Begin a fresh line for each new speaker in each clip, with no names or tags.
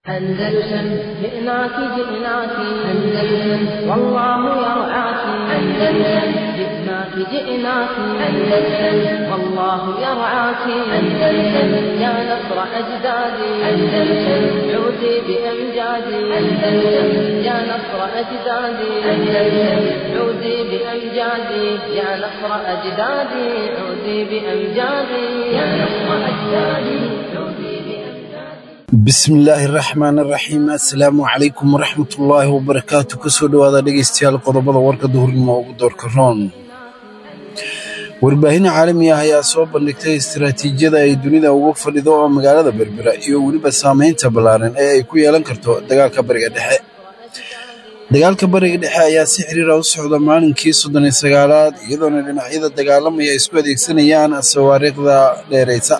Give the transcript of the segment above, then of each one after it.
أندلسن جئناك جئناك أندلسن والله يرعاك أندلسن جئناك جئناك أندلسن والله يرعاك أندلسن يا نصر أجدادي أندلسن عودي بأمجادي أندلسن يا نصر أجدادي أندلسن عودي بأمجادي يا نصر أجدادي عودي بأمجادي يا نصر أجدادي عودي بأمجادي
bismillaahi raxmaan raxiim assalaamu calaykum waraxmatullaahi wabarakaatu kusoo dhowaada dhegeystayaal qodobada warka duhurnimo ugu doorka roon warbaahin caalami ah ayaa soo bandhigtay istaraatiijiyada ay dunida uga fadhido oo magaalada berbera iyo weliba saamaynta ballaaran ee ay ku yeelan karto dagaalka bariga dhexe dagaalka bariga dhexe ayaa si xiriira u socda maalinkii soddon iyo sagaalaad iyadoona dhinacyada dagaalamaya ay isku adeegsanayaan sawaariikhda dheeraysa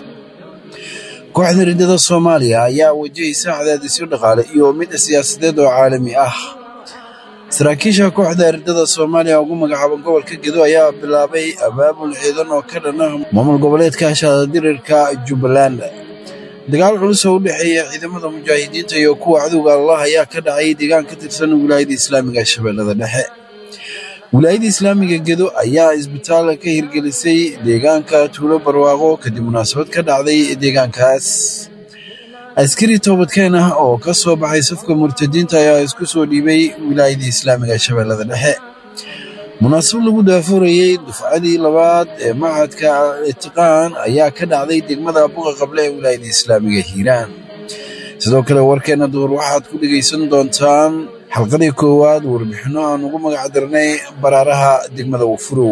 kooxda riddada soomaaliya ayaa wajahaysa cadaadisyo dhaqaale iyo mid siyaasadeed oo caalami ah saraakiisha kooxda riddada soomaaliya ugu magacaaban gobolka gedo ayaa bilaabay abaabul ciidan oo ka dhan ah maamul goboleedka shaadirirka jubbaland dagaal culus oo u dhexeeya ciidamada mujaahidiinta iyo kuwa cadowga allah ayaa ka dhacay deegaan ka tirsan wilaayada islaamiga shabeellada dhexe wilaayada islaamiga gedo ayaa isbitaal ka hirgelisay deegaanka tuulo barwaaqo kadib munaasabad ka dhacday deegaankaas askari toobadkeen ah oo ka soo baxay safka murtadiinta ayaa isku soo dhiibay wilaayada islaamiga shabeellada dhexe munaasabad lagu daafurayey dufcadii labaad ee machadka itiqaan ayaa ka dhacday degmada buqa qable ee wilaayada islaamiga hiiraan sidoo kale warkeenna duhur waxaad ku dhegaysan doontaan xalqadii koowaad warbixinno aan ugu magac darnay baraaraha degmada wafurow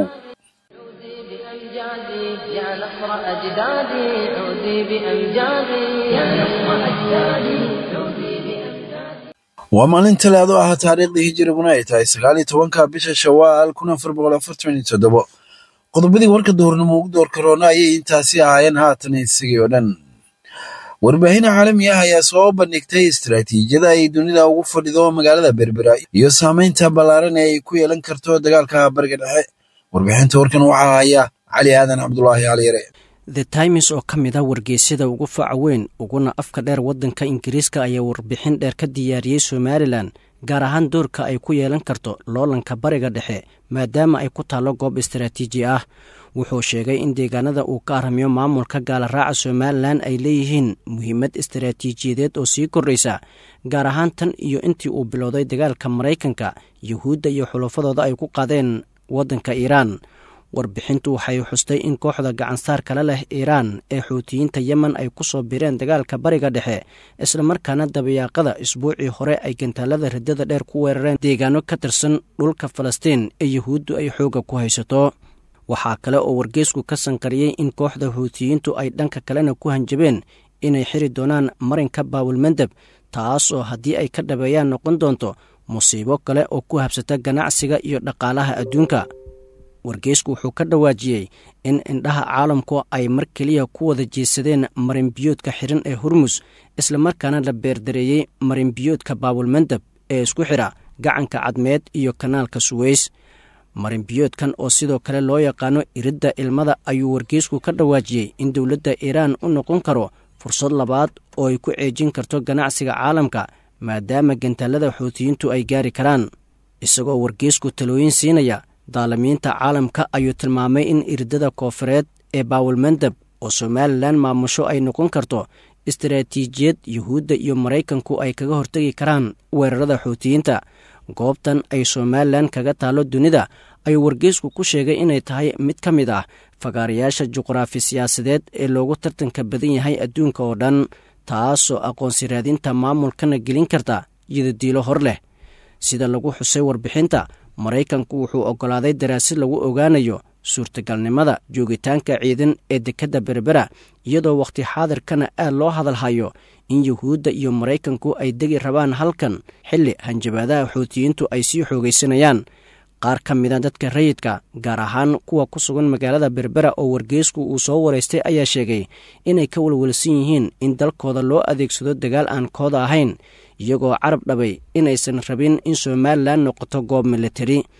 عودي بأمجادي يا نصر أجدادي عودي بأمجادي يا نصر أجدادي عودي بأمجادي
waa maalin talaado ah taariikhdii hijiriguna ay tahay sagaal iyo tobanka bisha shawaal kun afar boqol afartan iyo toddobo qodobadii warka duhurnimo ugu door karoona ayay intaasi ahaayeen haatan isagii oo dhan warbaahin caalami ah ayaa soo bandhigtay istaraatiijiyada ay dunida ugu fadhido magaalada berbera iyo saamaynta ballaaran ee ay ku yeelan karto dagaalka bariga dhexe warbixinta warkan waxaa haya cali aadan cabdulaahi cali yare
the times oo ka mid ah wargeysyada ugu faca weyn uguna afka dheer waddanka ingiriiska ayaa warbixin dheer ka diyaariyey somalilan gaar ahaan doorka ay ku yeelan karto loolanka bariga dhexe maadaama ay ku taallo goob istaraatiiji ah wuxuu sheegay in deegaanada uu ka aramiyo maamulka gaalaraaca somalilan ay leeyihiin muhiimad istaraatiijiyadeed oo sii kordhaysa gaar ahaan tan iyo intii uu bilowday dagaalka maraykanka yuhuudda iyo xulufadooda ay ku qaadeen waddanka iiraan warbixintu waxay xustay in kooxda gacansaar kale leh iiraan ee xuutiyiinta yemen ay ku soo bireen dagaalka bariga dhexe islamarkaana dabayaaqada isbuucii hore ay gantaalada riddada dheer ku weerareen deegaano ka tirsan dhulka falastiin ee yuhuuddu ay xoogga ku haysato waxaa kale oo wargeysku ka sanqariyey in kooxda xuutiyiintu ay dhanka kalena ku hanjabeen inay xiri doonaan marinka baawulmandeb taas oo haddii ay ka dhabeeyaan noqon doonto musiibo kale oo ku habsata ganacsiga iyo dhaqaalaha adduunka wargeysku wuxuu ka dhawaajiyey in indhaha caalamku ay mar keliya ku wada jeesadeen marinbiyoodka xiran ee hurmus islamarkaana la beerdareeyey marinbiyoodka baawulmandeb ee isku xidha gacanka cadmeed iyo kanaalka suweys marinbiyoodkan oo sidoo kale loo yaqaano iridda ilmada ayuu wargeysku ka dhawaajiyey in dowladda iiraan u noqon karo fursad labaad oo ay ku ceejin karto ganacsiga caalamka maadaama gantaalada xuutiyiintu ay gaari karaan isagoo wargeysku talooyin siinaya daalamiinta caalamka ayuu tilmaamay in iridada koofureed ee baawulmandeb oo somalilan maamusho ay noqon karto istaraatiijiyad yuhuudda iyo maraykanku ay kaga hortegi karaan weerarada xuutiyiinta goobtan ay somalilan kaga taallo dunida ayuu wargeysku ku sheegay inay tahay mid ka mid ah fagaarayaasha juqraafi siyaasadeed ee loogu tartanka badan yahay adduunka oo dhan taasoo aqoonsi raadinta maamulkana gelin karta yidadiilo hor leh sida lagu xusay warbixinta maraykanku wuxuu oggolaaday daraasad lagu ogaanayo suurtagalnimada joogitaanka ciidan ee dekedda berbera iyadoo wakhti xaadirkana aad loo hadalhayo in yuhuudda iyo maraykanku ay degi rabaan halkan xilli hanjabaadaha xuutiyiintu ay sii xoogaysanayaan qaar ka mida dadka rayidka gaar ahaan kuwa ku sugan magaalada berbera oo wargeysku uu soo waraystay ayaa sheegay inay ka walwalsan yihiin in dalkooda loo adeegsado dagaal aan kooda ahayn iyagoo carab dhabay inaysan rabin in somalilan noqoto goob militari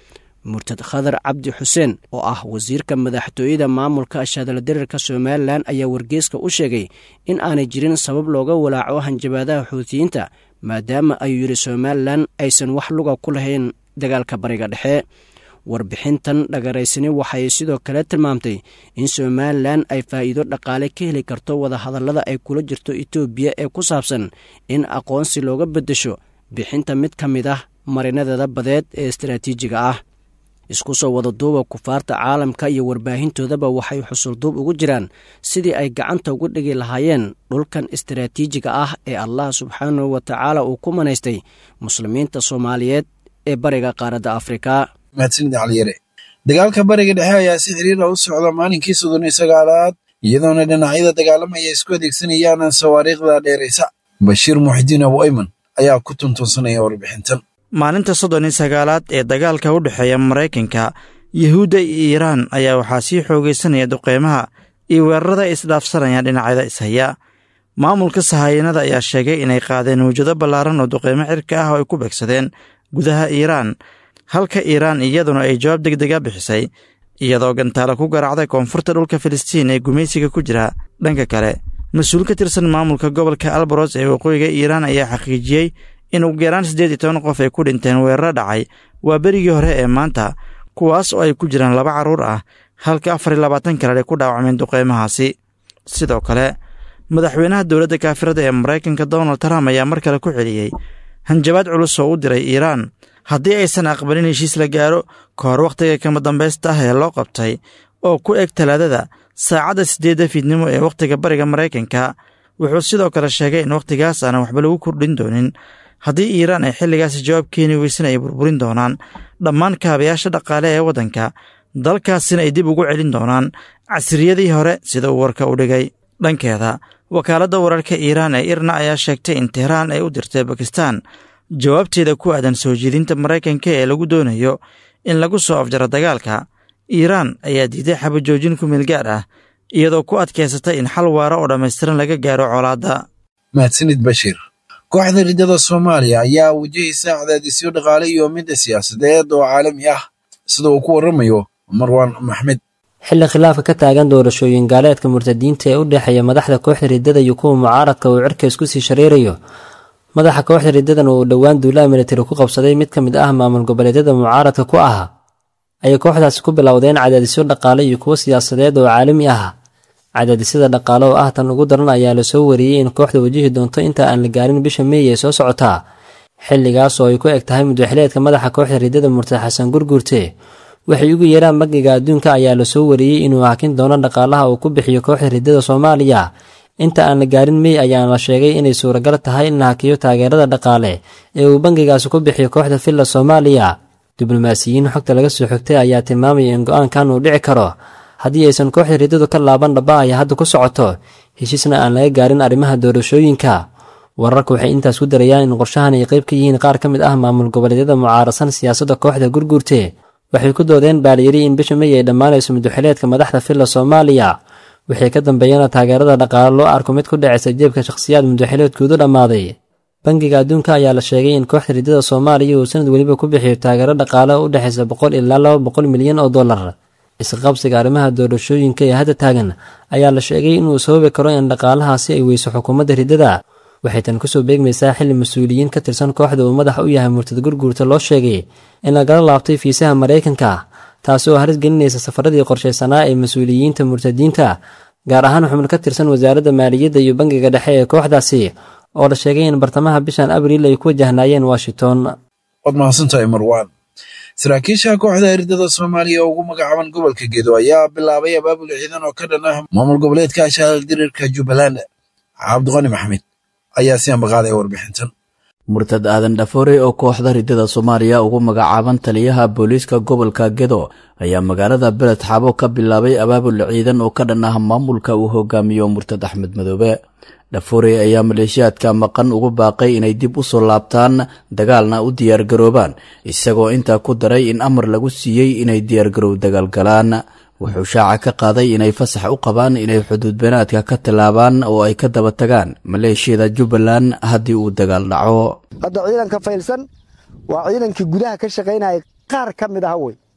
murtad khadar cabdi xuseen oo ah wasiirka madaxtooyada maamulka ashaadala dareerka somalilan ayaa wargeeska u sheegay in aanay jirin sabab looga walaaco hanjabaadaha xuutiyiinta maadaama ayuu yidhi somalilan aysan wax luga ku lahayn dagaalka bariga dhexe warbixintan dhagaraysani waxay sidoo kale tilmaamtay in somalilan ay faa'iido dhaqaale ka heli karto wadahadallada ay kula jirto etoobiya ee ku saabsan in aqoonsi looga beddesho bixinta mid ka mid ah marinadeeda badeed ee istaraatiijiga ah isku soo wada duuba kufaarta caalamka iyo warbaahintoodaba waxay xusulduub ugu jiraan sidii ay gacanta ugu dhigi lahaayeen dhulkan istaraatiijiga ah ee allah subxaanahu wa tacaala uu ku manaystay muslimiinta soomaaliyeed ee bariga qaaradda afrika
mahadsanid caliyare dagaalka bariga dhexe ayaa si xiriira u socda maalinkii soddon iyo sagaalaad iyadoona dhinacyada dagaalamaya isku adeegsanayaan sawaariikhda dheeraysa bashiir muxidiin abu ayman ayaa ku tuntunsanaya warbixintan
maalinta soddon iyo sagaalaad ee dagaalka u dhexeeya maraykanka yuhuudda iyo iiraan ayaa waxaa sii xoogaysanaya duqeymaha iyo weerarada ay isdhaafsanayaan dhinacyada ishaya maamulka sahayanada ayaa sheegay inay qaadeen mawjado ballaaran oo duqeymo cirka ah oo ay ku beegsadeen gudaha iiraan halka iiraan iyaduna ay jawaab deg dega bixisay iyadoo gantaalo ku garaacday koonfurta dhulka filistiin ee gumaysiga ku jira dhanka kale mas-uul ka tirsan maamulka gobolka albaros ee waqooyiga iiraan ayaa xaqiijiyey in ugu yaraan siddeed iyo toban qof ay ku dhinteen weeraro dhacay waa berigii hore ee maanta kuwaas oo ay ku jiraan laba carruur ah halka afar iyo labaatan kale ay ku dhaawacmeen duqeymahaasi sidoo kale madaxweynaha dowladda kaafirada ee maraykanka donald trump ayaa mar kale ku celiyey hanjabaad culus oo u diray iiraan haddii aysan aqbalin heshiis la gaaro ka hor wakhtiga kama dambaysta ah ee loo qabtay oo ku eg talaadada saacadda siddeedda fiidnimo ee wakhtiga bariga maraykanka wuxuu sidoo kale sheegay in wakhtigaas aanan waxba lagu kordhin doonin haddii iiraan ay xilligaasi jawaab keeni weysan ay burburin doonaan dhammaan kaabayaasha dhaqaale ee waddanka dalkaasina ay dib ugu celin doonaan casriyadii hore sida uu warka u dhigay dhankeeda wakaaladda wararka iiraan ee irna ayaa sheegtay in tehraan ay u dirtay bakistan jawaabteeda ku aadan soo jeedinta maraykanka ee lagu doonayo in lagu soo afjaro dagaalka iiraan ayaa diiday xabajoojin ku meel gaar ah iyadoo ku adkaysatay in xal waara oo dhammaystiran laga gaaro colaadda
mahadsanid bashiir kooxda riddada soomaaliya ayaa wajahaysa cadaadisyo dhaqaale iyo midda siyaasadeed oo caalami ah sida uu ku warramayo marwaan maxmed
xilli khilaafka ka taagan doorashooyin gaaleedka murtadiinta ee u dhexeeya madaxda kooxda riddada iyo kuwa mucaaradka uu cirka isku sii shareerayo madaxa kooxda riddadan uu dhowaan duulaha militari ku qabsaday mid ka mid ah maamul goboleedyada mucaaradka ku ah ayay kooxdaasi ku bilowdeen cadaadisyo dhaqaale iyo kuwo siyaasadeed oo caalami ah cadaadisyada dhaqaale oo ah tan ugu daran ayaa lasoo wariyey in kooxda wajihi doonto inta aan la gaarin bisha meey ee soo socotaa xilligaas oo ay ku eg tahay mudwaxileedka madaxa kooxda riddada murtad xasan gurguurte waxay ugu yeeraan bangiga adduunka ayaa lasoo wariyey inuu hakin doono dhaqaalaha uu ku bixiyo kooxda riddada soomaaliya inta aan la gaarin mey ayaana la sheegay inay suuragal tahay in la hakiyo taageerada dhaqaale ee uu bangigaasi ku bixiyo kooxda villa soomaaliya diblomaasiyiin xogta laga soo xogtay ayaa tilmaamaya in go-aankan uu dhici karo haddii aysan kooxda riddadu ka laaban dhaba ay hadda ku socoto heshiisna aan laga gaarin arrimaha doorashooyinka wararka waxay intaas ku darayaan in qorshahan ay qayb ka yihiin qaar ka mid ah maamul goboleedyada mucaarasan siyaasadda kooxda gurguurte waxay ku doodeen baalyari in bisha mey ay dhammaanayso mudwaxileedka madaxda villa soomaaliya wixii ka dambeeyana taageerada dhaqaale loo arko mid ku dhacaysa jeebka shakhsiyaad mudwaxileedkoodu dhammaaday bangiga adduunka ayaa la sheegay in kooxda riddada soomaaliya uu sanad weliba ku bixiyo taageero dhaqaale oo u dhexaysa boqol ilaa laba boqol milyan oo dollar isqabsiga arrimaha doorashooyinka ee hadda taagan ayaa la sheegay inuu sababi karo in dhaqaalahaasi ay weyso xukuumadda riddada waxay tan kusoo beegmaysaa xilli mas-uuliyiin ka tirsan kooxda uu madax u yahay murtad gurguurta loo sheegay in lagala laabtay fiisaha maraykanka taasi oo haris gelinaysa safaradii qorshaysanaa ee mas-uuliyiinta murtadiinta gaar ahaan xubno ka tirsan wasaaradda maaliyadda iyo bangiga dhexe ee kooxdaasi oo la sheegay in bartamaha bishan abriil ay ku wajahnaayeen washington
waad mahadsantahay marwaan saraakiisha kooxda riddada soomaaliya oo ugu magacaaban gobolka gedo ayaa bilaabay abaabul ciidan oo ka dhan ah maamul goboleedka ashaal diriirka jubbaland cabdiqani maxmed ayaa si ambaqaadaya warbixintan
murtad aadan dhafoore oo kooxda riddada soomaaliya ugu magacaaban taliyaha booliiska gobolka gedo ayaa magaalada beled xaabo ka bilaabay abaabul ciidan oo ka dhan ah maamulka uu hogaamiyo murtad axmed madoobe dhafoore ayaa maleeshiyaadka maqan ugu baaqay inay dib u soo laabtaan dagaalna u diyaargaroobaan isagoo intaa ku daray in amar lagu siiyey inay diyaargarow dagaalgalaan wuxuu shaaca ka qaaday inay fasax u qabaan inay xuduud beenaadka ka tallaabaan oo ay ka daba tagaan maleeshiyada jubbaland haddii uu dagaal dhaco
hadda ciidanka faylsan waa ciidankii gudaha ka shaqaynaya qaar ka mid ah wey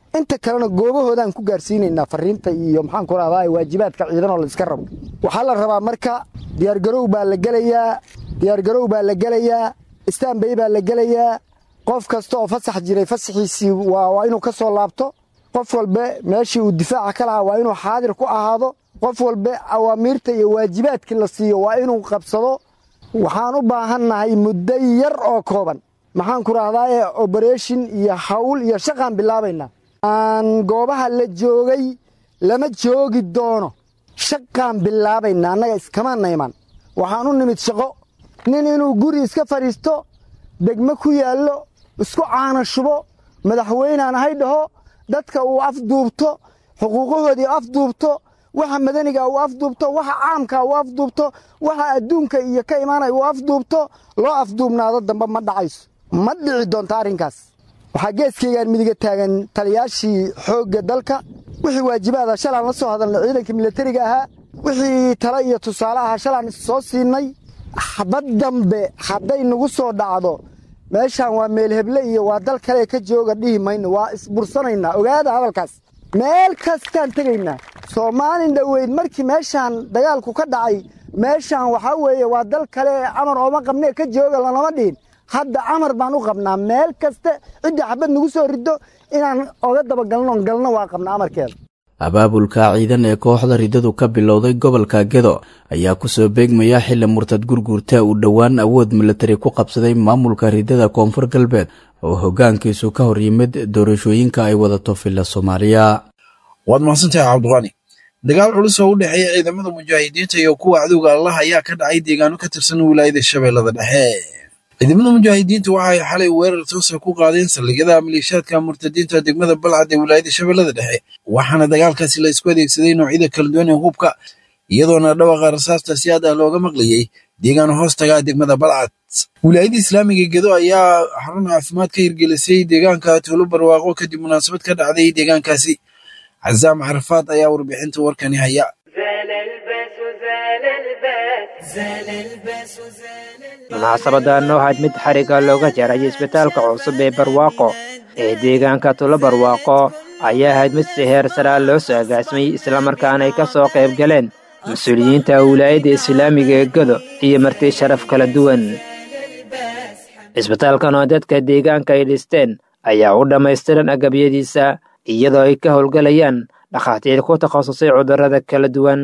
inta kalena goobahoodaan ku gaarsiinaynaa fariinta iyo maxaanku rahdaa waajibaadka ciidan oo la iska rabo waxaa la rabaa marka diyaargarow baa la gelayaa diyaargarow baa la gelayaa istaanbay baa la gelayaa qof kasta oo fasax jiray fasaxiisii waa inuu ka soo laabto qof walbe meeshii uu difaaca ka lahaa waa inuu xaadir ku ahaado qof walbe awaamiirta iyo waajibaadkii la siiyo waa inuu qabsado waxaan u baahannahay muddo yar oo kooban maxaanku rahdaa obereshin iyo hawl iyo shaqaan bilaabaynaa aan goobaha la joogay lama joogi doono shaqaan bilaabaynaa annaga iskamaana iman waxaan u nimid shaqo nin inuu guri iska fadhiisto degmo ku yaallo isku caana shubo madaxweynaan ahay dhaho dadka uu afduubto xuquuqahoodii afduubto waxa madaniga uu afduubto waxa caamka uu afduubto waxa adduunka iyo ka imaanaya uu afduubto loo afduubnaado dambe ma dhacayso ma dhici doonto arrinkaas waxaa geeskaygaan midiga taagan taliyaashii xoogga dalka wixii waajibaada shalaan la soo hadalnay ciidanka milatariga ahaa wixii tale iyo tusaale ahaa shalaan soo siinay xabad dambe hadday nagu soo dhacdo meeshaan waa meel heble iyo waa dal kale ka jooga dhihi mayno waa isbursanaynaa ogaada hadalkaas meel kastaan tegaynaa soomaalin dhoweyd markii meeshaan dagaalku ka dhacay meeshaan waxaa weeye waa dal kale camar ooma qabnee ka jooga lanama dhihin hadda camar baan u qabnaa meel kaste ciddii xabad nagu soo riddo inaan oga dabagalnoon galno waa qabnaa amarkeeda
abaabulka ciidan ee kooxda riddadu ka bilowday gobolka gedo ayaa kusoo beegmaya xili murtad gurguurta uu dhowaan awood milatari ku qabsaday maamulka riddada koonfur galbeed oo hoggaankiisu ka hor yimid doorashooyinka ay wadato villa soomaaliya
waad mahadsantahay cabdiqani dagaal culus oo u dhexeeya ciidamada mujaahidiinta iyo kuwa cadowga allah ayaa ka dhacay deegaano ka tirsan wilaayada shabeellada dhexe ciidamada mujaahidiinta waxay xalay weerar toosa ku qaadeen saldhigyada maliishaadka murtadiinta degmada balcad ee wilaayada shabeellada dhexe waxaana dagaalkaasi la isku adeegsaday noocyada kala duwan ee hubka iyadoona dhawaqa rasaasta si aad ah looga maqlayey deegaan hoostaga degmada balcad wilaayada islaamiga gedo ayaa xarun caafimaad ka hirgelisay deegaanka tuulo barwaaqo kadib munaasabad ka dhacday deegaankaasi cazaam carafaad ayaa warbixinta warkani haya
munaasabadan oo ahayd mid xariga looga jaray isbitaalka cusub ee barwaaqo ee deegaanka tulo barwaaqo ayaa ahayd mid si heer saraa loo soo agaasimay islamarkaana ay ka soo qayb galeen mas-uuliyiinta wilaayadda islaamiga ee godo iyo marti sharaf kala duwan isbitaalkan oo dadka deegaanka ay dhisteen ayaa u dhammaystiran agabyadiisa iyadoo ay ka howlgalayaan dhakhaatiir ku takhasusay cudurrada kala duwan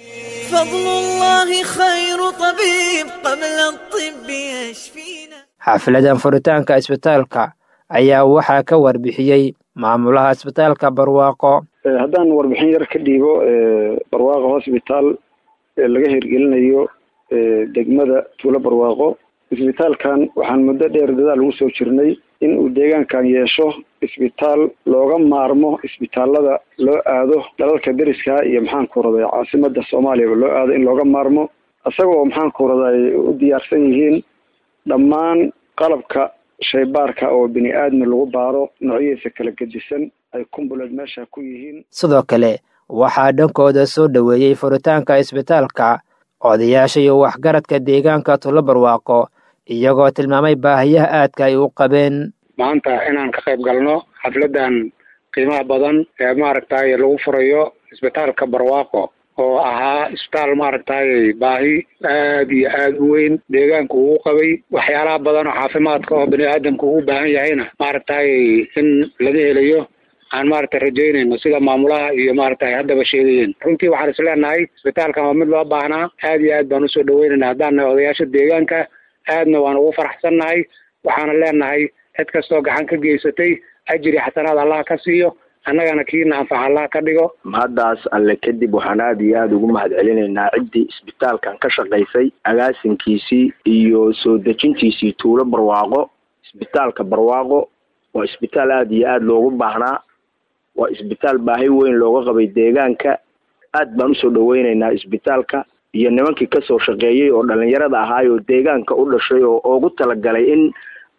xaafiladan furitaanka isbitaalka ayaa waxaa ka warbixiyey maamulaha isbitaalka barwaaqo
haddaan warbixin yar ka dhiibo barwaaqo hosbitaal laga hirgelinayo degmada tuulo barwaaqo isbitaalkan waxaan muddo dheer dadaal ugu soo jirnay in uu deegaankan yeesho isbitaal looga maarmo isbitaalada loo aado dalalka deriska iyo maxaanku raday caasimada soomaaliyaba loo aado in looga maarmo isagoo maxaanku raday u diyaarsan yihiin dhammaan qalabka shaybaarka oo bini aadmi lagu baaro noocyadiisa kala gedisan ay kumbuleed meesha ku yihiin
sidoo kale waxaa dhankooda soo dhoweeyey furitaanka isbitaalka odayaasha iyo waxgaradka deegaanka tulo barwaaqo iyagoo tilmaamay baahiyaha aadka ay u qabeen
maanta inaan ka qayb galno xafladan qiimaha badan ee maaragtay lagu furayo isbitaalka barwaaqo oo ahaa isbitaal maaragtay baahi aad iyo aad u weyn deegaanka uu qabay waxyaalaha badan oo caafimaadka oo bini aadamka uu baahan yahayna maaragtay in laga helayo aan maaragtay rajaynayno sida maamulaha iyo maaragtay haddaba sheegayeen runtii waxaan is leenahay isbitaalkan waa mid loo baahnaa aad iyo aad baan usoo dhaweynayna haddaan nahay odayaasha deegaanka aadna waan ugu faraxsannahay waxaana leenahay cid kastoo gacan ka geysatay ajri xasanaad allah ka siiyo annagana kiina anfax allah ka dhigo
mahaddaas alle kadib waxaan aad iyo aada ugu mahad celinaynaa ciddii isbitaalkan ka shaqaysay agaasinkiisii iyo soo dejintiisii tuulo barwaaqo isbitaalka barwaaqo waa isbitaal aada iyo aada loogu baahnaa waa isbitaal baahi weyn looga qabay deegaanka aad baan usoo dhaweynaynaa isbitaalka iyo nimankii kasoo shaqeeyey oo dhalinyarada ahaay oo deegaanka u dhashay oo ugu talagalay in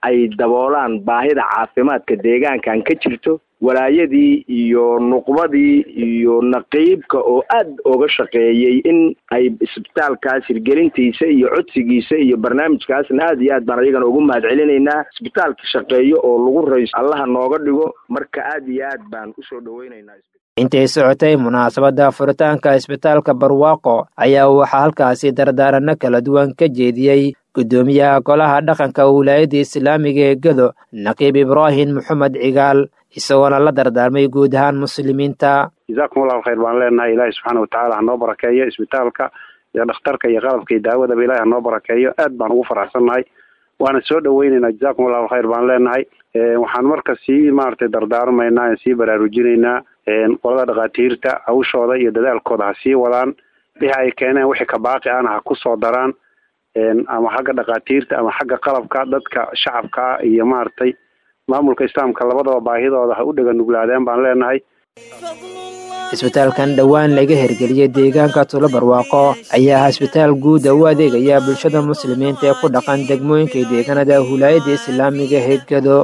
ay daboolaan baahida caafimaadka deegaankan ka jirto walaayadii iyo nuqbadii iyo naqiibka oo aad oga shaqeeyey in ay isbitaalkaas hirgelintiisa iyo codsigiisa iyo barnaamijkaasna aad iyo aad baan ayagana ugu mahad celinaynaa isbitaalka shaqeeyo oo lagu rayso allaha nooga dhigo marka aad iyo aad baan usoo dhaweynaynaa
intay socotay munaasabadda furitaanka isbitaalka barwaaqo ayaa waxaa halkaasi dardaaranno kala duwan ka jeediyey guddoomiyaha golaha dhaqanka wilaayadda islaamiga ee gedo naqiib ibraahim maxamed cigaal isagoona la dardaarmay guud ahaan muslimiinta
jazaakum allahu khayr baan leenahay ilaahi subxaana watacaala hanoo barakeeyo isbitaalka iyo dhakhtarka iyo qalabka iyo daawadaba ilahi hanoo barakeeyo aad baan ugu faraxsannahay waana soo dhaweynaynaa jazaakum allahu khayr baan leenahay waxaan marka sii maaragtay dardaarmaynaa en sii baraarujinaynaa qolada dhakhaatiirta hawshooda iyo dadaalkooda ha sii wadaan wixii ay keeneen wixii ka baaqi ahna ha ku soo daraan ama xagga dhakhaatiirta ama xagga qalabka dadka shacabka ah iyo maaragtay maamulka islaamka labadaba baahidooda ha u dhega nuglaadeen baan leenahay
isbitaalkan dhowaan laga hirgeliyey deegaanka tulo barwaaqo ayaa ah isbitaal guud oo u adeegaya bulshada muslimiinta ee ku dhaqan degmooyinka deegaanada hulaayadda islaamiga heegado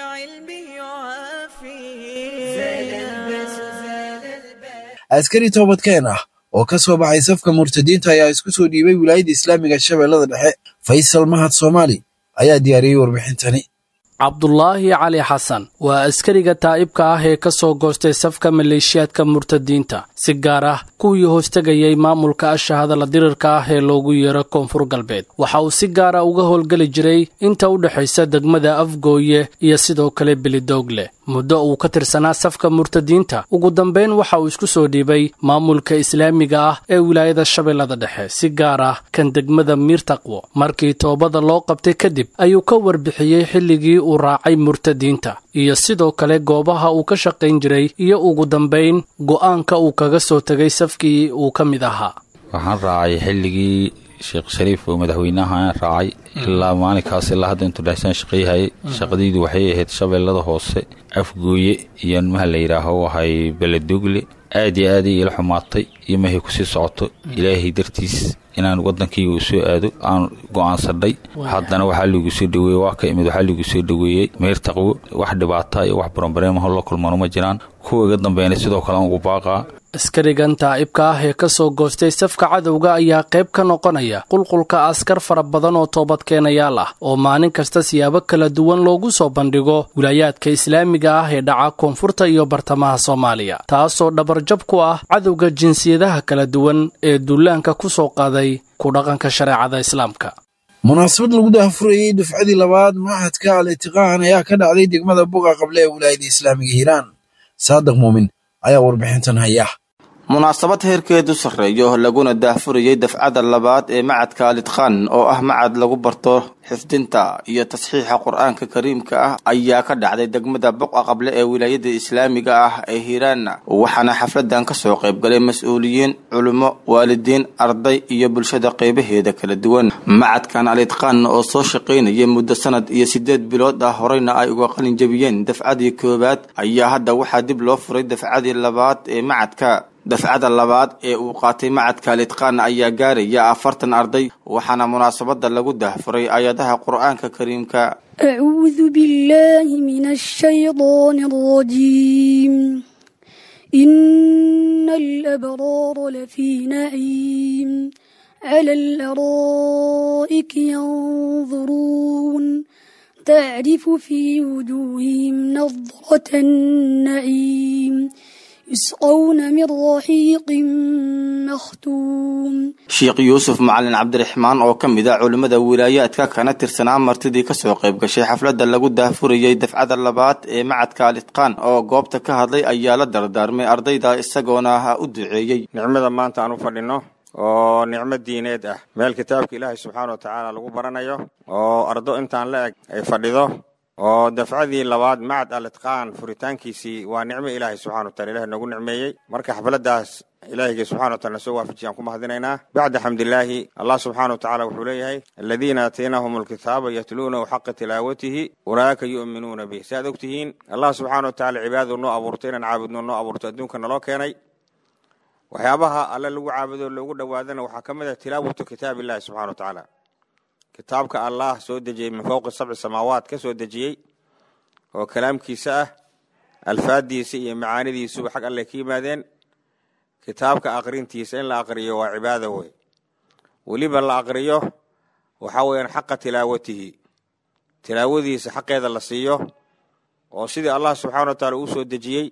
askari toobadkeen ah oo ka soo baxay safka murtadiinta ayaa isku soo dhiibay wilaayadda islaamiga shabeellada dhexe faysal mahad soomaali ayaa diyaariyey warbixintani
cabdulaahi cali xasan waa askariga taa'ibka ah ee ka soo goostay safka maleeshiyaadka murtadiinta si gaar ah kuwii hoostegayay maamulka ashahadala dirirka ah ee loogu yeero koonfur galbeed waxa uu si gaara uga howlgeli jiray inta u dhexaysa degmada afgooye iyo sidoo kale belidoogle muddo uu ka tirsanaa safka murtadiinta ugu dambayn waxa uu isku soo dhiibay maamulka islaamiga ah ee wilaayada shabeellada dhexe si gaar ah kan degmada miirtaqwo markii toobada loo qabtay kadib ayuu ka warbixiyey xilligii uu raacay murtadiinta iyo sidoo kale goobaha uu ka shaqayn jiray iyo ugu dambayn go'aanka uu kaga soo tegay safkii uu ka mid ahaa
waxaan raacay xilligii sheekh shariif oo madaxweynaha raacay ilaa maalinkaas ilaa hadda intuu dhexsaan shaqayhayay shaqadaydu waxay ahayd shabeellada hoose afgooye iyo maha la yidhaaho ahay beledogle aad iyo aaday ila xumaatay iyo mahay kusii socoto ilaahay dartiis inaan wadankayga u soo aado aan go'aansadhay haddana waxaa liigu soo dhaweeyey waa ka imid waxaa liigu soo dhaweeyey meyr taqwo wax dhibaata iyo wax baranbareemaho la kulmano ma jiraan kuwa iga dambeynay sidoo kale aan ugu baaqaa
askarigan taa'ibka ah ee ka soo goostay safka cadowga ayaa qayb ka noqonaya qulqulka askar fara badan oo toobadkeenayaal ah oo maalin kasta siyaabo kala duwan loogu soo bandhigo wilaayaadka islaamiga ah ee dhaca koonfurta iyo bartamaha soomaaliya taasoo dhabarjab ku ah cadowga jinsiyadaha kala duwan ee duulaanka ku soo qaaday ku dhaqanka shareecada islaamka
munaasabad lagu daahfurayey dufcadii labaad machadka al itiqaan ayaa ka dhacday degmada buga qable ee wilaayada islaamiga hiiraan saadiq muumin ayaa warbixintan haya
munaasabad heerkeedu sarreeyo laguna daahfurayey dafcada labaad ee macadka alitqaan oo ah macad lagu barto xifdinta iyo tasxiixa qur-aanka kariimka ah ayaa ka dhacday degmada boqa qable ee wilaayada islaamiga ah ee hiiraan waxaana xafladan kasoo qaybgalay mas-uuliyiin culimo waalidiin arday iyo bulshada qeybaheeda kala duwan macadkan alitqaan oo soo shaqaynaya muddo sanad iyo sideed bilood ah horeyna ay uga qalin jabiyeen dafcadii koowaad ayaa hadda waxaa dib loo furay dafcadii labaad ee macadka dafcada labaad ee uu qaatay macadka alitqaan ayaa gaaraya afartan arday waxaana munaasabada lagu daahfuray aayadaha qur-aanka kariimka
أعوذ بالله من الشيطان الرجيم إن الأبرار لفي نعيم على الأرائك ينظرون تعرف في وجوههم نظرة النعيم يسقون من رحيق مختوم
sheekh yuusuf macalin cabdiraxmaan oo ka mid ah culimmada wilaayaadka kana tirsanaa martidii kasoo qayb gashay xafladda lagu daahfurayey dafcada labaad ee macadka alitqaan oo goobta ka hadlay ayaa la dardaarmay ardayda isagoona u duceeyey
nicmada maanta aan u fadhino oo nicmo diineed ah meel kitaabka ilaahay subxaana wa tacaala lagu baranayo oo ardo intaan la eg ay fadhido oo dafcadii labaad macad alitqaan furitaankiisii waa nicmo ilaahay subxana wa taala ilahay noogu nicmeeyey marka xafladdaas ilaahiyga subxana wa taala soo waafajiya aan ku mahadinaynaa bacda xamdilaahi allah subxaana wa tacaala wuxuu leeyahay aladiina aataynahum alkitaaba yatluunahu xaqa tilaawatihi ulaa'ika yu'minuuna bih si aad og tihiin allah subxaana wa tacaala cibaadadu noo abuurtay inaan caabudno noo abuurto adduunka naloo keenay waxyaabaha alle lagu caabudo loogu dhowaadana waxaa ka mid ah tilaawatu kitaab illahi subxana wa tacaala kitaabka allah soo dejiyey min fowqi sabci samaawaat ka soo dejiyey oo kalaamkiisa ah alfaaddiisa iyo macaanidiisuba xag alle ka yimaadeen kitaabka aqrintiisa in la aqriyo waa cibaada wey weliba la aqriyo waxaa weeyaan xaqa tilaawatihi tilaawadiisa xaqeeda la siiyo oo sidii allah subxaana wa taala uu soo dejiyey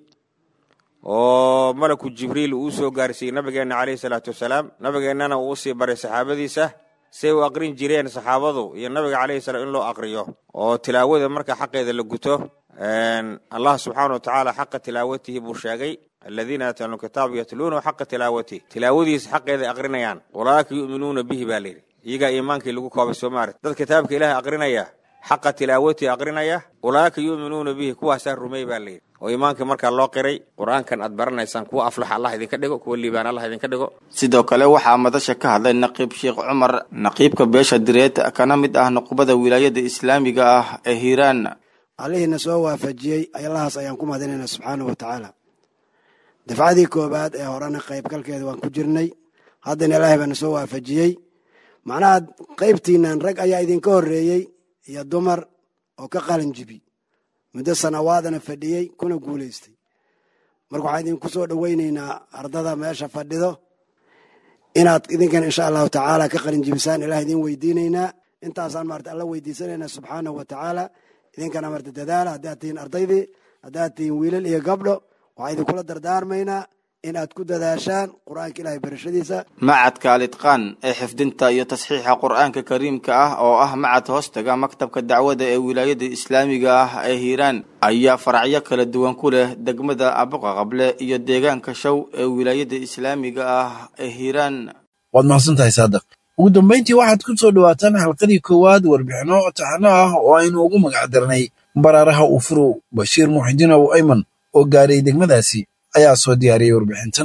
oo malaku jibriil uu soo gaarsiiyey nabigeenna caleyhi salaatu wasalaam nabigeennana uu usii baray saxaabadiisa say u aqrin jireen saxaabadu iyo nabiga caleyhi salaam in loo aqriyo oo tilaawada marka xaqeeda la guto allah subxaana wa tacaala xaqa tilaawatihi buu sheegay aladiina aatanu kitaabu yatluunahu xaqa tilaawatihi tilaawadiisa xaqeeday aqrinayaan ulaa'ika yu'minuuna bihi baa layidhi iyagaa iimaankii lagu koobay soomaali dad kitaabka ilaahay aqrinaya xaqa tilaawatihi aqrinaya ulaa'ika yu'minuuna bihi kuwaasaa rumey baa layidhi oo iimaankii markaa loo qiray qur-aankan aad baranaysaan kuwa aflaxa allah idinka dhigo kuwa liibaan allah idinka dhigo
sidoo kale waxaa madasha ka hadlay naqiib sheekh cumar naqiibka beesha direed kana mid ah nuqbada wilaayada islaamiga ah ee hiiraan
allihiina soo waafajiyey allahaas ayaan ku mahadinaynaa subxaanahu wa tacaala dafcadii koowaad ee horena qaybgalkeeda waan ku jirnay haddana ilaahay baana soo waafajiyey macnaha qaybtiinan rag ayaa idinka horreeyey iyo dumar oo ka qalin jibi muddo sanawaadana fadhiyey kuna guulaystay marka waxaan idinku soo dhoweynaynaa ardada meesha fadhido inaad idinkan insha allahu tacaala ka qalin jibisaan ilaah idin weydiinaynaa intaasaan maarata alla weydiisanaynaa subxaanahu wa tacaala idinkana marta dadaala haddaad tihiin ardaydii haddaad tihiin wiilal iyo gabdho waxaan idinkula dardaarmaynaa in aad ku dadaashaan qur-aanka ilaahay barashadiisa
macadka alitqaan ee xifdinta iyo tasxiixa qur-aanka kariimka ah oo ah macad hoostaga maktabka dacwada ee wilaayada islaamiga ah ee hiiraan ayaa faracyo kala duwan ku leh degmada abuqa qable iyo deegaanka show ee wilaayada islaamiga ah ee hiiraan
waad mahadsantahay saadaq ugu dambayntii waxaad ku soo dhowaataan xalqadii koowaad warbixino taxano ah oo aynu ugu magacdarnay baraaraha ufurow bashiir muxidiin ow ayman oo gaaray degmadaasi ayaa soo diyaariyey warbixintan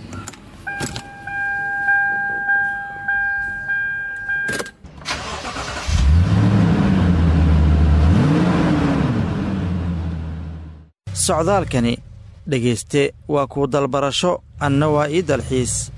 socdaalkani dhegayste waa kuu dalbarasho anna waa ii dalxiis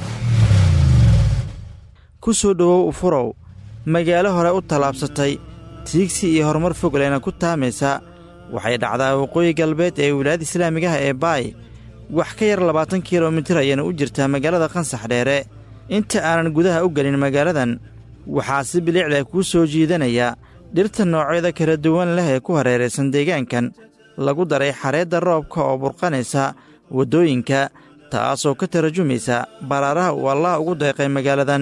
ku soo dhowow ufurow magaalo hore u tallaabsatay tiigsi iyo horumar fogleyna ku taamaysa waxay dhacdaa waqooyi galbeed ee wilaayada islaamigaha ee baay wax ka yar labaatan kilomitir ayayna u jirtaa magaalada qansax dheere inta aanan gudaha u gelin magaaladan waxaa si bilicda kuu soo jiidanaya dhirta noocyada kala duwan leh ee ku hareeraysan deegaankan lagu daray xareedda roobka oo burqanaysa waddooyinka taasoo ka tarajumaysa baraaraha uu allah ugu deeqay magaaladan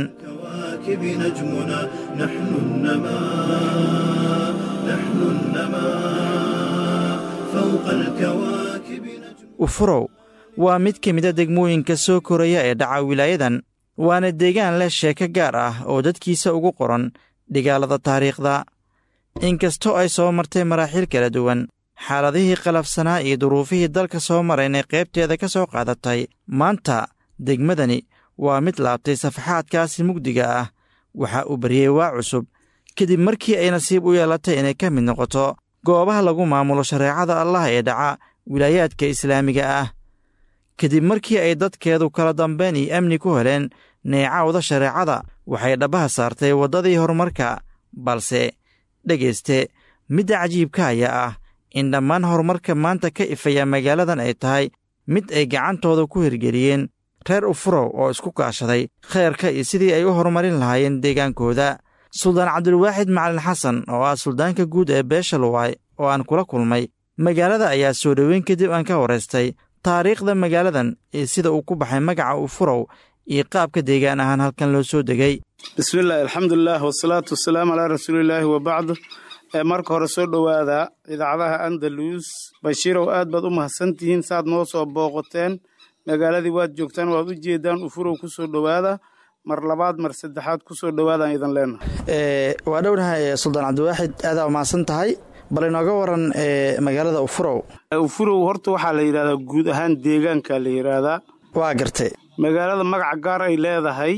ufurow waa mid ka mida degmooyinka soo koraya ee dhaca wilaayadan waana deegaan leh sheeko gaar ah oo dadkiisa ugu qoran dhigaalada taariikhda inkastoo ay soo martay maraaxiil kala duwan xaaladihii qalafsanaa iyo duruufihii dalka soo maraynay qaybteeda ka soo qaadatay maanta degmadani waa mid laabtay safaxaadkaasi mugdiga ah waxa uu baryey waa cusub kadib markii ay nasiib u yeelatay inay ka mid noqoto goobaha lagu maamulo shareecada allah ee dhaca wilaayaadka islaamiga ah kadib markii ay dadkeedu kala dambayn iyo amni ku heleen neecawda shareecada waxay dhabbaha saartay waddadii horumarka balse dhegayste midda cajiibka ayaa ah in dhammaan horumarka maanta ka ifaya magaaladan ay tahay mid ay gacantooda ku hirgeliyeen reer ufurow oo isku kaashaday khayrka iyo sidii ay u horumarin lahaayeen deegaankooda suldaan cabdulwaaxid macalin xasan oo ah suldaanka guud ee beesha luwaay oo aan kula kulmay magaalada ayaa soo dhoweyn kadib aan ka waraystay taariikhda magaaladan iyo sida uu ku baxay magaca ufurow iyo qaabka deegaan ahaan halkan loo soo degay
bismillahi alxamdulilah wasalaatu wasalaamu calaa rasuulilaahi wabacd marka hore soo dhowaada idaacadaha andalus bashiirow aad baad u mahadsantihiin saaad noo soo booqateen magaaladii waad joogtaan waad u jeedaan ufurow ku soo dhowaada mar labaad mar saddexaad ku soo dhowaadaan idan leenahay
waa dhownahay suldaan cabdiwaaxid aadaa mahadsan tahay bal inooga waran magaalada ufurow
ufurow horta waxaa la yidhahdaa guud ahaan deegaanka la yidhaahdaa
waa gartay
magaalada magaca gaar ay leedahay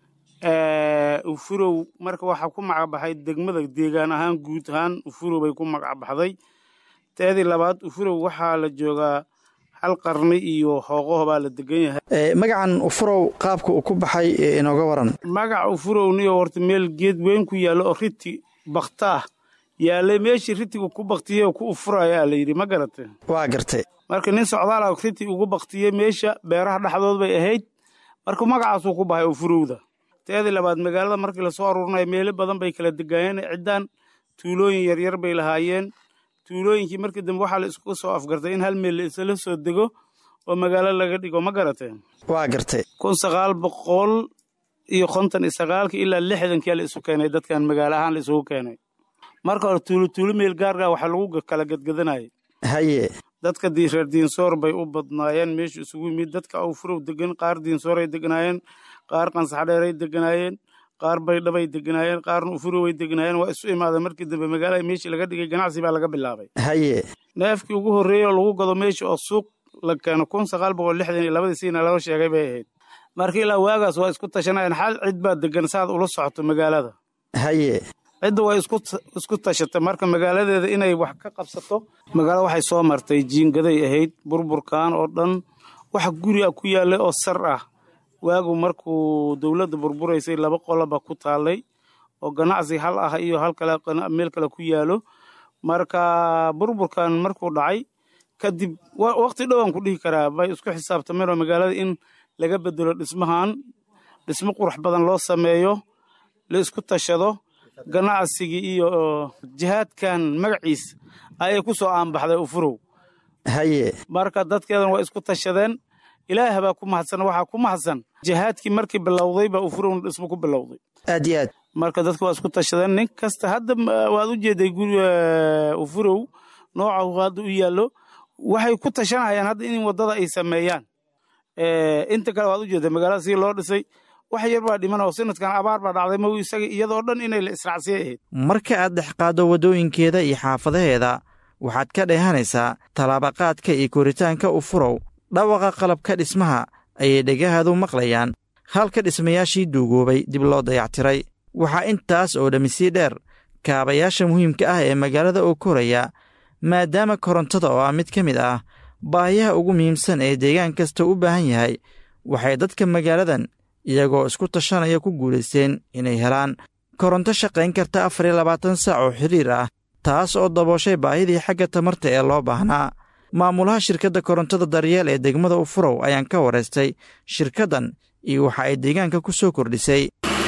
ufurow marka waxaa ku magacbaxay degmada deegaan ahaan guud ahaan ufurow bay ku magacbaxday teedii labaad ufurow waxaa la joogaa hal qarni iyo hooqaho baa la degan yahay
magacan ufurow qaabka uu ku baxay inooga waran
magaca ufurowniyo horta meel geed weyn ku yaallo oo riti baktaah yaallay meeshii ritigu ku baktiyey oo ku ufurayaa la yidhi ma garate
waa gartay
marka nin socdaala riti ugu baktiyey meesha beeraha dhexdood bay ahayd marka magacaasuu ku baxay ufurowda teedii labaad magaalada markii lasoo aruurinayo meelo badan bay kala degaayeen ciddaan tuulooyin yaryar bay lahaayeen tuulooyinkii markii dambe waxaa la isku soo afgartay in hal meel la isla soo dego oo magaalo laga dhigo ma garateen
waa gartay
kun sagaal boqol iyo konton iyo sagaalkii ilaa lixdankii la isu keenay dadkan magaalo ahaan la isugu keenay marka hore tuulo tuulo meel gaargaa waxaa lagu kala gadgadanayay
haye
dadka reer diinsoor bay u badnaayeen meeshu isugu yimid dadka awfurow degan qaar diinsooray deganaayeen qaar qansaxdheeray deganaayeen qaar baydhabay deganaayeen qaarna ufuroway deganaayeen waa isu imaadeen markii dambe magaalada meeshii laga dhigay ganacsi baa laga bilaabay
haye
neefkii ugu horreeyey oo lagu gado meesha oo suuq la keeno kun sagaal boqol lixdan iyo labadii siina loo sheegay bay ahayd marka ilaa waagaas waa isku tashanayeen xal cid baa degan saad ula socoto magaalada
haye
cidda waa isku tashatay marka magaaladeeda inay wax ka qabsato magaalada waxay soo martay jiingaday ahayd burburkan oo dhan wax guri a ku yaallay oo sar ah waagu markuu dowladda burburaysay laba qoloba ku taallay oo ganacsi hal ah iyo hal kale meel kale ku yaalo marka burburkan markuu dhacay kadib waqti dhowaan ku dhihi karaa bay isku xisaabtameen oo magaalada in laga bedelo dhismahan dhismo qurux badan loo sameeyo la isku tashado ganacsigii iyo jihaadkan magaciis ayay ku soo aanbaxday ufurow
haye
marka dadkeedan waa isku tashadeen ilaah baa ku mahadsan waxaa ku mahadsan jihaadkii markii bilowday baa ufurowna dhismo ku bilowday
aad iyo aad
marka dadka waa isku tashadeen nin kasta hadda waad u jeeday guri ufurow nooca hadda u yaallo waxay ku tashanayaan hadda in waddada ay sameeyaan inta kale waad u jeeday magaalada sii loo dhisay wax yar baa dhiman oo sanadkan abaar baa dhacday maw isaga iyadoo dhan inay la israacsiyay ahayd
marka aad dhexqaaddo waddooyinkeeda iyo xaafadaheeda waxaad ka dheehanaysaa tallaabaqaadka iyo koritaanka ufurow dhawaqa qalabka dhismaha ayay dhegahaadu maqlayaan halka dhismayaashii duugoobay dib loo dayactiray waxaa intaas oo dhammi sii dheer kaabayaasha muhiimka ah ee magaalada oo koraya maadaama korontada oo ah mid ka mid ah baahiyaha ugu muhiimsan ee deegaan kasta u baahan yahay waxay dadka magaaladan iyagoo isku tashanaya ku guulaysteen inay helaan koronto shaqayn karta afar iyo labaatan saac oo xiriir ah taas oo dabooshay baahidii xagga tamarta ee loo baahnaa maamulaha shirkadda korontada daryeel ee degmada ufurow ayaan ka waraystay shirkaddan iyo waxa ay deegaanka ku soo kordhisay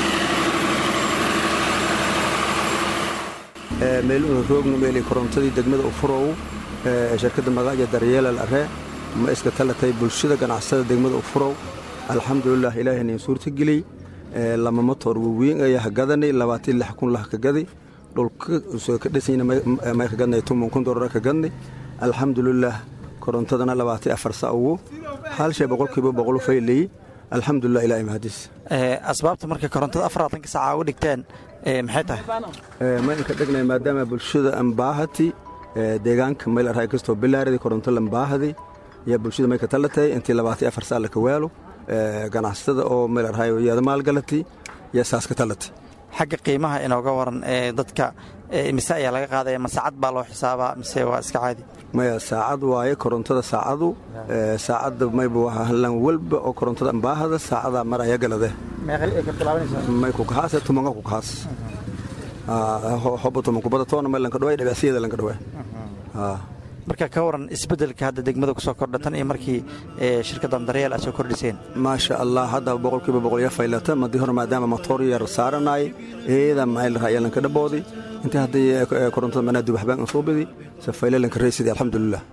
meeluhu roognu meelay korontadii degmada ufurow shirkadda magaaja daryeelal are ma iska talatay bulshada ganacsada degmada ufurow alxamdulilah ilaahayna suurta geliyey lama motor waweyn ayaa hagadanay labaatan lix kun lah ka gadi dhulka soo ka dhisayna may ka gadnay tuman kun dolar ka gadnay alxamdulilah korontadana labaatan afar sa ugu hal shay boqolkiiba boqol faylay alxamdulilah ilahay mahadis
asbaabta marka korontada afaraatanka saaca u dhigteen maxay tahay
maynka dhegnay maadaama bulshada ambaahati deegaanka mayl arhay kastoo bilaaradi koronto lambaahadi yaa bulshada may ka talatay intii labaatan afar saa laka waalo ganacsatada oo meel arhay yaada maalgalati yaa saas ka talatay
xagga qiimaha inooga waran ee dadka mise ayaa laga qaadaya ma saacad baa loo xisaabaa mise waa iska caadi
maya saacad waaye korontada saacadu saacadda mayba waa hallan walba oo korontada ambaahada saacadaa maraya galade may ku kahaase tumanka ku kahaas hoba tuman kubada toona may lanka dhawaay dhabecsiyada lanka dhawaay
marka ka waran isbeddelka hadda degmada ku soo kordha tan iyo markii shirkaddan daryeel aad soo kordhiseen
maasha allah hadda boqolkiiba boqol ya faylata madii hore maadaama motor yar saaranay eeda mayl raaya lanka dhaboodi intii haddii korontada manaa dubaxbaan soo bidi se fayle lanka reysidi alxamdulilah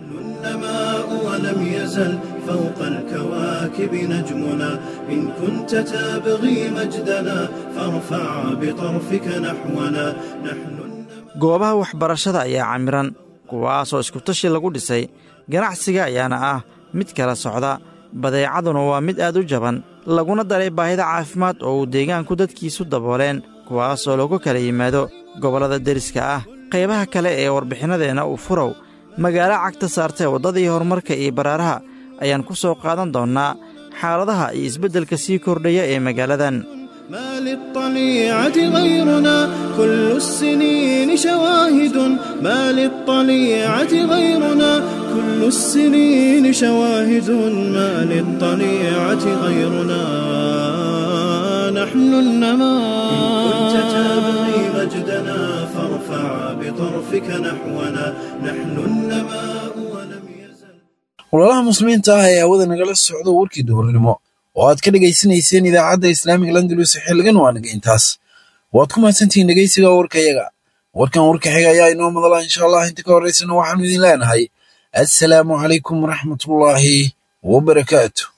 ولم يزل فوق الكواكب نجمنا إن كنت تبغي مجدنا فارفع بطرفك نحونا نحن
goobaha waxbarashada ayaa camiran kuwaasoo iskutashi lagu dhisay ganacsiga ayaana ah mid kala socda badeecaduna waa mid aad u jaban laguna daray baahida caafimaad oo uu deegaanku dadkiisu dabooleen kuwaasoo lagu kala yimaado gobollada deriska ah qaybaha kale ee warbixinadeenna uu furow magaalo cagta saartee waddadii horumarka iyo baraaraha ayaan ku soo qaadan doonnaa xaaladaha iyo isbeddelka sii kordhaya ee magaaladan
ما للطليعة غيرنا كل السنين شواهد ما للطليعة غيرنا كل السنين شواهد ما للطليعة غيرنا نحن النماء إن كنت تبغي مجدنا فارفع بطرفك نحونا نحن النماء ولم
walaalaha muslimiinta ah ee hawada nagala socdo warkii duhurnimo oo aad ka dhegaysanayseen idaacadda islaamiga landalus xilligan waa naga intaas waad ku mahadsantihiin dhegaysiga warkayaga warkan warka xiga ayaa inoo madala insha allah inta ka horraysana waxaanu idin leenahay assalaamu calaykum waraxmatullaahi wabarakaatu